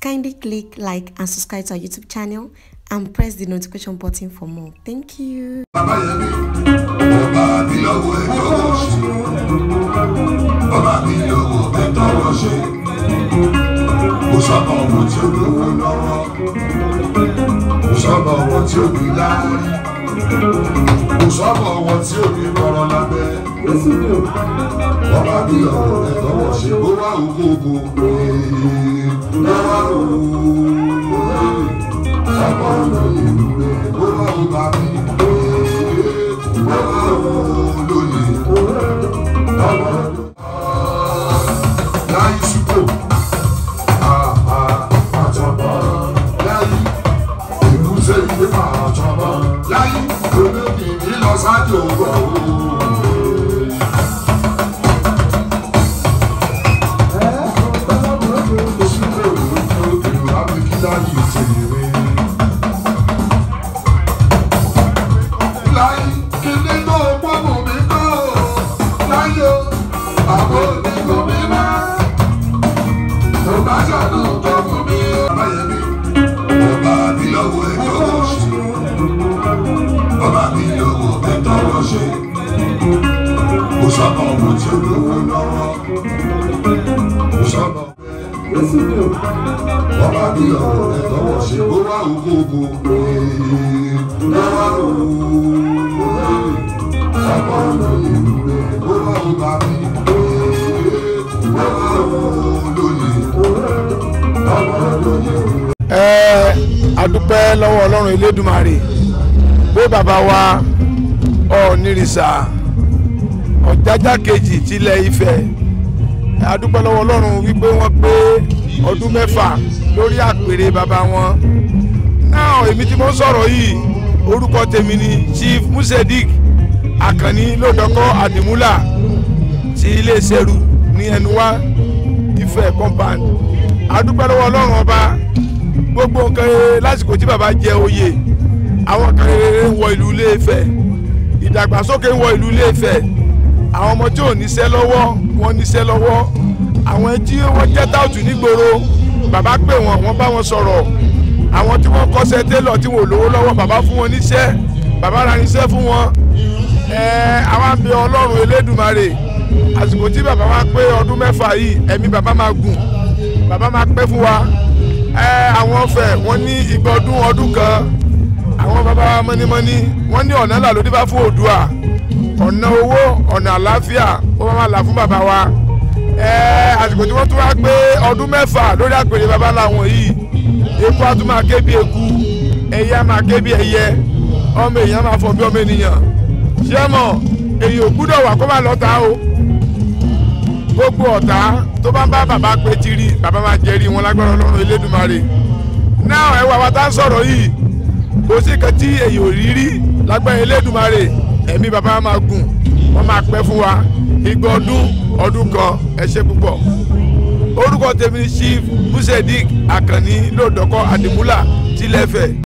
Kindly click like and subscribe to our YouTube channel and press the notification button for more. Thank you. Babayẹmí, ọba mi lọ́wọ́ ẹ̀ tọwọ́ ṣe. Ọba mi lọ́wọ́ ẹ̀ tọwọ́ ṣe. Kò sọ́mọ ọmọ tí ó lówó lọ́wọ́. Kò sọ́mọ ọmọ tí ó ní láárí. Kò sọ́mọ ọmọ tí ó ní kọ́rọ́ lábẹ́. Ọba mi lọ́wọ́ ẹ̀ tọwọ́ ṣe. Ó wá ògógó. Lọ́wọ́ ògógó. Ọmọ olóyè lóore. Ó wá ògbà mi. Ó wá olóyè. Ọmọ olóyè. Láyé ṣùkò. Láyé olókè ní lọ sáájú ògbà Láyé kíní tó pọ́nmù mi kọ́ láyé àwọn onígun mi máa. Ọbásanjọ́ tó fún mi. Ọbáyẹmí, ọba mi lọ́wọ́ ẹ̀ tọwọ́ ṣe. Ọba mi lọ́wọ́ ẹ̀ tọwọ́ ṣe. Kò sọ́mọ ọmọ tí ó lówó lọ́wọ́. Kò sọ́mọ ọba mi lọ́wọ́ ẹ̀ tọwọ́ ṣe. Ó wá ògógó. Lọ́wọ́ ògógó. Ọmọ olóyè lóore. Ó wá ògbà mi. Ó wá olóyè. Ọmọ olóyè. ẹ adúpẹ́ lọ́wọ́ ọlọ́run elédùmarè pé bàbá wa ọ̀nìrìsà ọ̀jájá kejì tilẹ̀ ifẹ̀ adúpẹ́ lọ́wọ́ ọlọ́run wípé wọ́n pé ọdún mẹ́fà lórí àpèrè bàbá wọn náà èmi tí mo ń sọ̀rọ̀ yìí orúkọ tèmi ni chief musedik akànní lọ́dọ̀kọ́ àdìmúlà ti iléeṣẹ́ ru ní ẹnuwá ifẹ̀ compound adúpẹ́ lọ́wọ́ ọlọ́run ọba gbogbo nǹkan rere lásìkò tí bàbá jẹ oyè àwọn kan rere ń wọ ìlú Ilé-Ifẹ̀ ìdàgbàsókè ń wọ ìlú Ilé-Ifẹ̀ àwọn ọmọ tí ò níṣẹ́ lọ́wọ́ wọn níṣẹ́ lọ́wọ́ àwọn tí wọ́n jẹ́ táùtù nígboro bàbá pè wọ́n wọ́n bá wọn sọ̀rọ̀ àwọn tí wọ́n kọ́ṣẹ́ télọ̀ tí wọ́n ò lówó lọ́wọ́ bàbá fún wọn níṣẹ́ bàbá ra níṣẹ́ fún wọn ẹ̀ẹ́ àwọn àbí ọlọ́run elédùmarè àsìkò tí bàbá wa pé ọdún mẹ́fà yìí ẹ̀mí bàbá máa gùn bàbá máa pẹ́ fún wa ẹ àwọn fẹ wọn ní ìgbà ọdún ọdún kan àwọn bàbá wa mọ́nímọ́ní wọ́n ní ọ̀nà là ló dé bá fún Oòduà ọ̀nà owó ọ̀nà àlàáfíà ó máa là fún bàbá wa ẹ àsìkò tí wọ́n tún wá gbé ọdún mẹ́fà lórí àpèrè bàbá làwọn yìí eku á tún máa ké bí eku ẹyẹ á máa ké bí ẹyẹ ọmọ èèyàn máa fọ bí ọmọ ènìyàn ṣé mọ̀ èyí ò gbúdọ̀ wà kó má lọ́ta o gbogbo ọ̀tá tó bá ń bá bàbá pé tiri bàbá máa jẹ́rìí wọn lágbára ọlọ́run elédùnmarè náà ẹ wà wá tá ń sọ̀rọ̀ yìí kò sí kan tí èyí ò rí rí lágbára elédùnmarè ẹ̀mí bàbá máa gùn wọ́n máa pẹ́ fún wa igba ọdún ọdún kan ẹ ṣé púpọ̀ orúkọ tèmi ni chief musedik akànní lòdọ̀kọ àdìmúlà tilẹ̀fẹ̀.